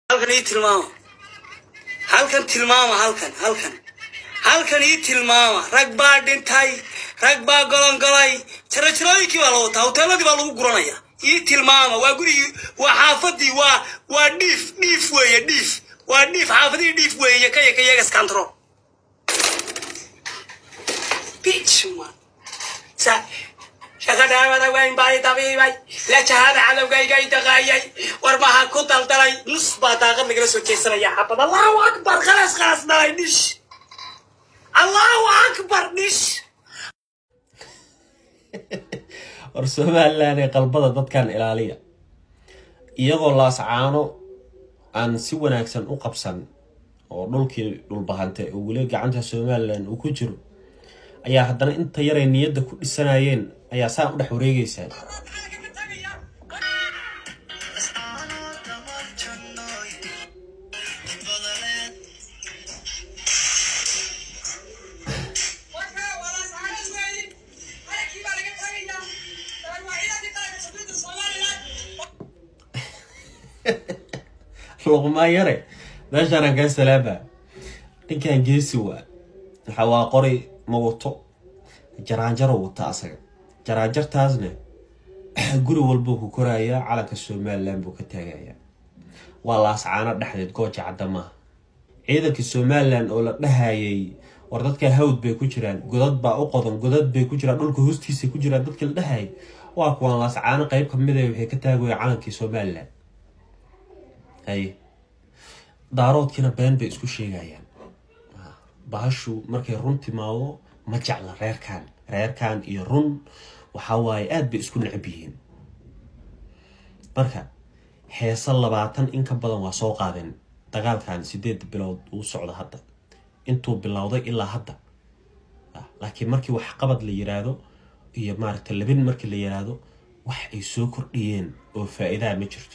halkan ii tilmaama halkan tilmaama halkan halkan halkan ii tilmaama rag baa dhintay rag baa golongolay jarojirooyinkii baa la wataa hoteeladii baa lagu guranaya ii tilmaama waa gurigii waa xaafadii waa waa dhiif dhiif weeye dhiif waa dhiif xaafadii dhiif weeye kaya kayagas control bitch man sa shaqadhaawada wayn baa i dabiibay la jahada cadowgayga i daqaayay war maha ku daldalay nus baa daaqad nagala soo jeesanaya xabad allahu akbar khalas khalas dhalay dhish allahu akbar dhish war somalilan ee qalbada dadkan ilaaliya iyagoo laascaano aan si wanaagsan u qabsan oo dhulkii dhulbahante oo weli gacanta somalilan uu ku jiro ayaa haddana inta yaray niyadda ku dhisanayeen ayaa saa u dhex wareegaysaa luqmaan yare meeshaanaan kaa salaama ninkan geesi waa waxa waa qori ma wato jaraanjaro wata asaga jaraanjartaasna guri walbuu ku korayaa calanka somalilan buu ka taagayaa waa laascaano dhexdeed gooja cadda maaha ciidanka somalilan oo la dhahayay war dadka hawd bay ku jiraan godad baa u qodan godad bay ku jiraan dhulka hoostiisa ku jiraan dadka la dhahayay waa kuwan laascaano qeyb kamid a waxay ka taagaya calankii somalilan haye daaroodkiina been bay isku sheegayaan bahashu markay run timaado ma jecla reerkan reerkan iyo run waxaa waaye aada bay isku necab yihiin marka heese labaatan in ka badan waa soo qaadeen dagaalkan sideed bilood uu socdo hadda intuu bilowday ilaa hadda laakiin markii wax qabad la yiraahdo iyo maaragta labin markii la yiraahdo wax ay soo kordhiyeen oo faa-iidaa ma jirto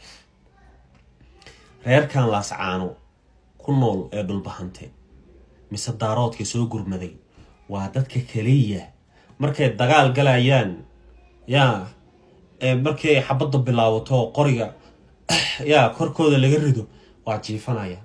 reerkan laascaano ku nool ee dhulbahante mise daaroodka soo gurmaday waa dadka kaliya markay dagaal galayaan yaa markii ay xabadda bilaabato qoriga yaa korkooda laga rido waa jiifanaya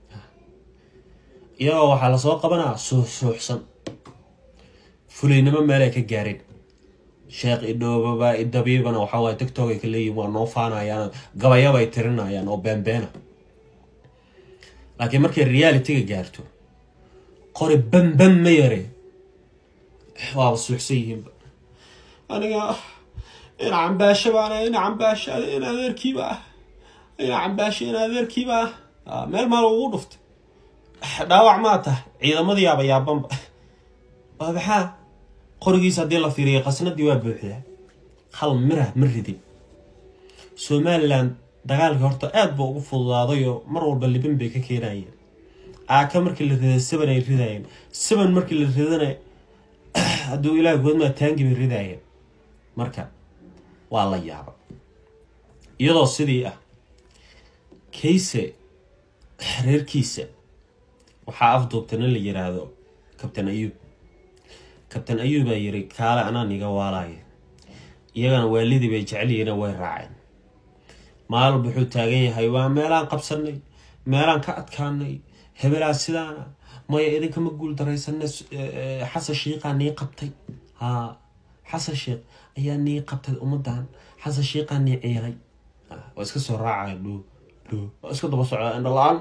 iyagoo waxaa lasoo qabanaa suuxsuuxsan fulaynimo meelay ka gaareen sheekh idhoobaba idabiibana waxaa waay tictok ay ka leeyihin waa noo faanayaan gabayabay tirinayaan oo beenbeena laakiin markay realityga gaarto qori bambam ma yare waaba suuxsan yihiinba aniga ina cambaasho baana ina cambaasho in adeerkiiba ah ina cambaasho in adeerkiiba ah meel maal ugu dhuftay dhaawac maa tahay ciidamadii yaaba yaabanba waa maxaa qorigiisa haddii la fiiriyay qasnadii waa buuxdaa hal mirah ma ridin somalilan dagaalkii horta aada buu ugu fududaadayoo mar walba libin bay ka keenayeen aaka markii la riday seban ay ridayeen seban markii la ridana hadduu ilaah goodmaa taangi bay ridayeen marka waa la yaaba iyadoo sidii ah kayse reerkiisa waxaa afduubta nin la yiraahdo kabtan ayuub kabtan ayuubaa yiri kaale anaa niga waalaya iyagana waalidii bay jecel yihiina way raaceen maalwalba wuxuu taagan yahay waa meelaan qabsanay meelaan ka adkaanay hebelaa sidaana maya idinkama guul daraysana xasan shiiqaa nii qabtay haa xasan sheikh ayaa nii qabtay ummadan xasan shiiqaa nii ciilay waa iska soo raacaya dhuu dhuu waa iska daba socdaa indho la-aan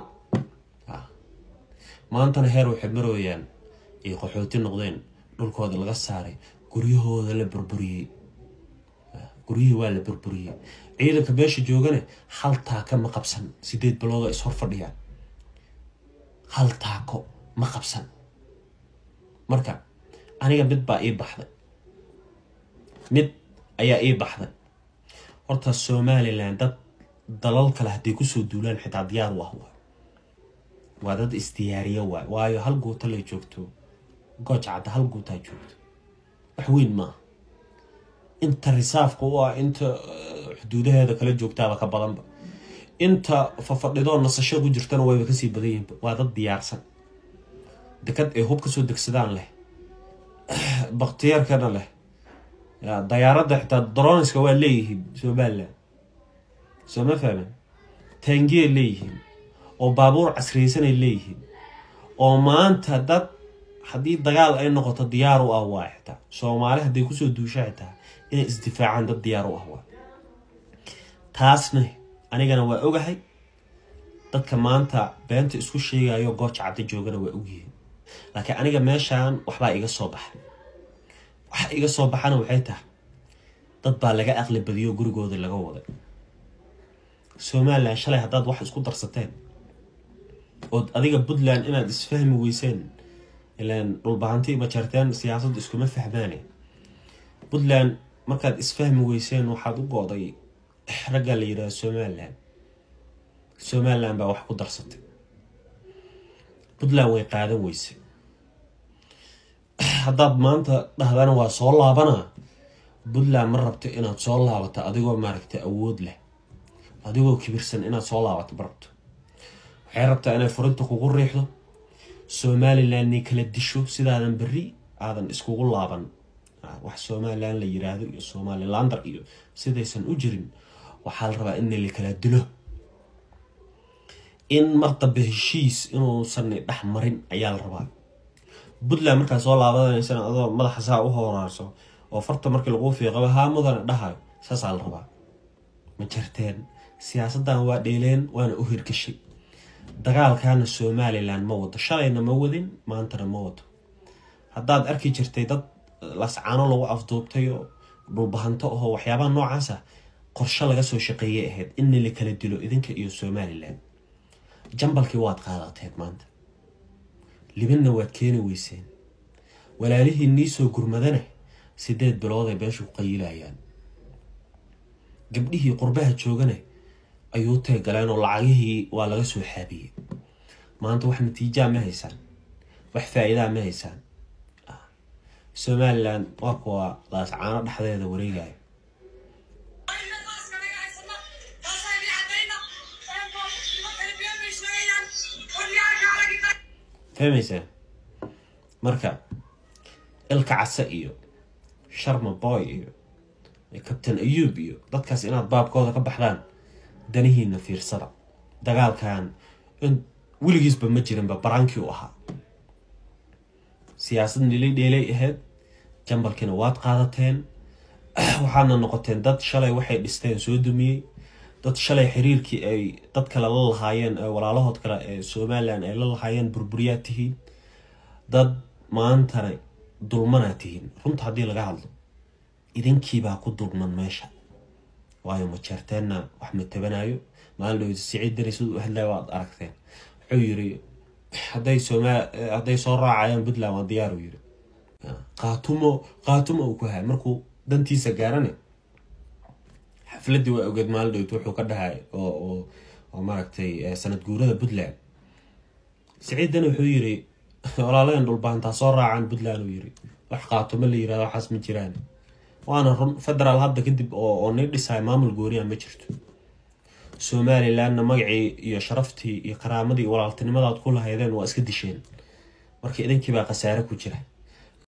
maantana heer waxay marooyaan ay qaxooti noqdeen dhulkooda laga saaray guryahooda la burburiyey guryihii waa la burburiyey ciidanka meesha joogane hal taako ma qabsan sideed bilooda is hor fadhiyaan hal taako ma qabsan marka aniga mid baa ii baxday mid ayaa ii baxday horta somalilan dad dalal kale hadday kusoo duulaan xitaa diyaar u ah waa waa dad isdiyaariya waay waayo hal guuta lay joogto gooj cadda hal guutaa joogto wax weyn maaha inta risaafka u ah inta xuduudaheeda kala joogtaaba ka badanba inta fafadhidoo nasasho ku jirtana wayba kasii badan yihiinba waa dad diyaarsan dekad ay hub kasoo degsadaan leh baktiyaarkana leh dayaaradda xitaa dronska waa leeyihiin somalilan soo ma fahmin taangiyay leeyihiin oo baabuur casriyeysanay leeyihiin oo maanta dad haddii dagaal ay noqoto diyaar u ah waa xitaa soomaali hadday kusoo duusha xitaa inay isdifaacaan dad diyaar u ah waa taasna anigana waa ogahay dadka maanta beenta isku sheegayo gooja cadda joogana waa ogyihiin laakiin aniga meeshaan waxbaa iga soo baxa waxa iga soo baxana waxay tahay dad baa laga aqli badiyo gurigooda laga waday somalilan shalay haddaad wax isku darsateen ood adiga puntland inaad isfahmi weyseen ilaan dhulbahanti ma jarteen siyaasadda iskuma fahmaane puntland markaad isfahmi weyseen waxaad u go-day raggaa la yidhaha somalilan somalilan baa wax ku darsatay puntland way qaadan weyse haddaad maanta dhahdana waa soo laabanaa puntland ma rabto inaad soo laabato adigoo maaragtay awood leh adigoo kibirsan inaad soo laabato ma rabto waxay rabtaa inay furinta kugu riixdo somalilandnay kala disho sidaadan berri aadan iskugu laaban wax somalilan la yiraahdo iyo somalilander iyo sidaysan u jirin waxaa la rabaa in la kala dilo in mar dambe heshiis inuusan dhex marin ayaa la rabaa puntland markaa soo laabanaysana adoo madaxa saa u horaarso oo farta markii lagu fiiqaba haa mudana dhahayo saasaa la rabaa ma jarteen siyaasaddan waa dheeleen waana u hirgashay dagaalkaana somalilan ma wado shalayna ma wadin maantana ma wado haddaad arki jirtay dad lascaano lagu afduubtay oo dhulbahanto ahoo waxyaabaha noocaasa qorshe laga soo shaqeeyay ahayd inna la kala dilo idinka iyo somalilan jambalkii waad qaadateed maanta libinna waad keeni weyseen walaalihii nii soo gurmadana sideed bilood ay beeshu ku qayilayaan gabdhihii qurbaha joogana ayuu teegaleen oo lacagihii waa laga soo xaabiyey maanta wax natiijaa ma haysaan wax faa-iidaa ma haysaan somalilan waa kuwa laascaano dhexdeeda wareegaya fahmaysaa marka ilka case iyo sharma boy iyo kabtain ayuub iyo dadkaas inaad baabkooda ka baxdaan danihiina fiirsada dagaalkan in weligiisba ma jirinba baraankii u ahaa siyaasad nilay dheelay ahayd jambalkiina waad qaadateen waxaadna noqoteen dad shalay waxay dhisteen soo dumiyey dad shalay xiriirkii ay dad kale la lahaayeen walaalahood kale ee somalilan ay la lahaayeen burburiyaad tihiin dad maantana dulmanaa tihiin runta haddii laga hadlo idinkiibaa ku dulman meesha waayo majeerteenna wax ma tabanayo maalin dhowda siciid dani siduu u hadlaya waad aragteen wuxuu yiri hadday somal hadday soo raacayaan puntland waa diyaar u yiri qaatumo qaatumo uu ku haya markuu dantiisa gaarane xafladii waa ogeed maalin dhowd wuxuu ka dhahay oo oo oo maaragtay sanad guurada puntland siciid dani wuxuu yiri walaaleen dhulbaantaa soo raacaan puntland uu yiri wax qaatumo la yirahdo waxaas ma jiraan waana run federaal hadda kadib oo oo nii dhisahay maamul gooniya ma jirto somalilanna magacii iyo sharaftii iyo karaamadii walaaltinimadaad ku lahaydeen waa iska disheen marka idinkiibaa khasaare ku jira